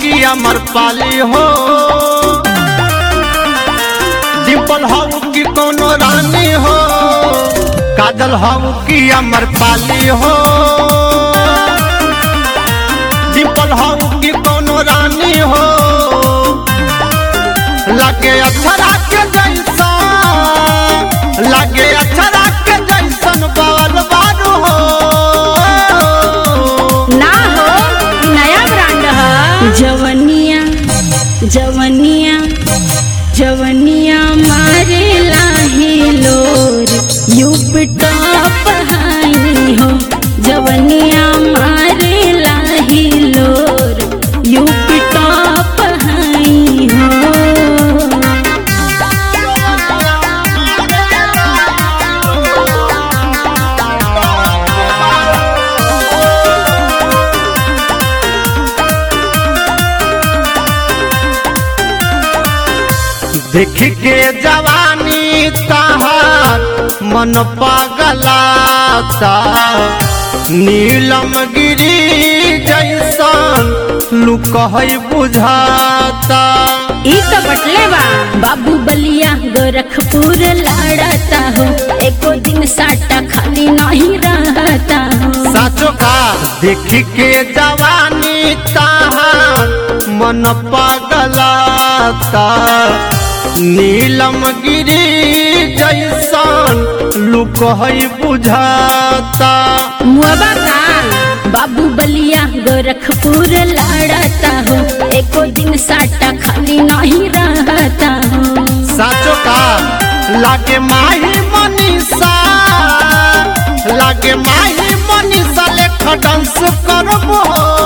कि अमर पाली हो डिम्पल हऊ कि कोनो रानी हो काजल हऊ कि अमर पाली हो डिम्पल हऊ कि कोनो रानी हो लगे अक्षरा के जैसा लगे अक्षरा के जैसन बाल बारू हो ना हो ई नया ब्रांड है जवनिया जवनिया जवनिया मारे लाहे लोर यूप टॉप हाई हो जवनिया मारे लाहे लोर यूप टॉप हाई हो देख के जवानी तहार मन पगलाता नीलम गिरी जैसन लुक है बुझाता ई तो बटले बा बाबू बलिया गोरखपुर लड़ता हो एको दिन साटा खाली नहीं रहता हो साचो का देख के जवानी तहार मन पगलाता नीलम गिरी जैसन लुक है बुझाता मुआबा का बाबू बलिया गोरखपुर लड़ता हो एको दिन साटा खाली नहीं रहता हो साचो का लागे माही मनीषा लागे माही मनीषा लेख डांस करबो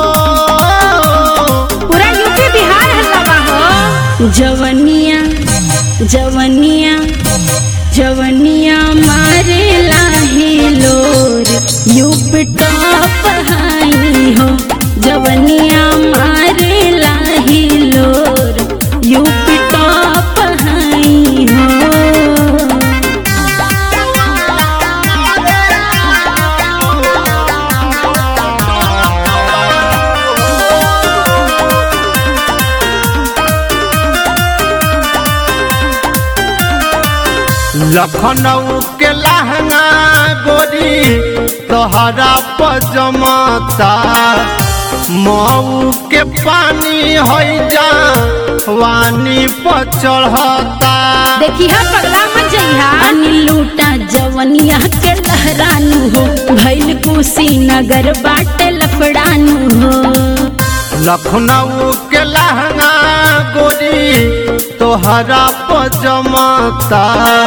पूरा यूपी बिहार हल्ला हो जवनिया जवनिया जवनिया मारे लाहे लोर यूप टॉप हाई हो जवनिया मारे लाहे लोर यूप टॉप हाई हो लखनऊ के लहंगा गोरी तोहरा पजमता मऊ के पानी हो जा वानी पर चढ़ता देखी हा पगला मत जइहा अनिल लूटा जवनिया के लहरानु हो भैल कुशीनगर बाटे लफड़ानु हो लखनऊ के लहंगा गोरी तोहरा पजमता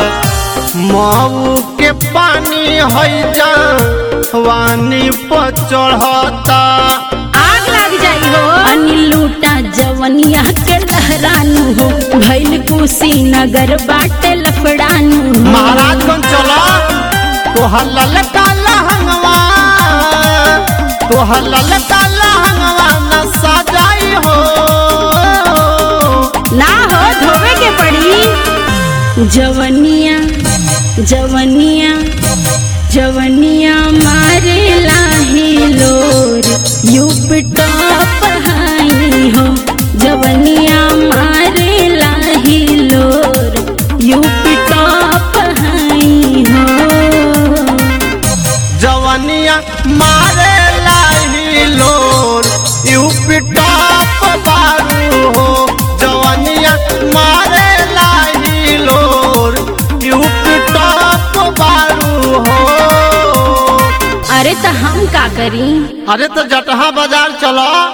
मऊ के पानी हो जा वानी पर चढ़ता आग लग जाई हो अनिल लूटा जवनिया के लहरानु हो भैल कुशीनगर बाटे लफड़ानु हो महाराजगंज चला तोहर ललका लहंगवा तोहर ललका लहंगवा न सजाई हो ना हो धोवे के पड़ी जवनिया जवनिया जवनिया मारे लाहे लोर यूप टॉप हाई हो जवनिया मारे लाहे लोर यूप टॉप हाई हो जवनिया मारे लाही लोर यूपी टॉप बारू हो जवनिया मारे लाही लोर यूपी टॉप बारू हो अरे तो हम का करी अरे तो जटहा बाजार चलो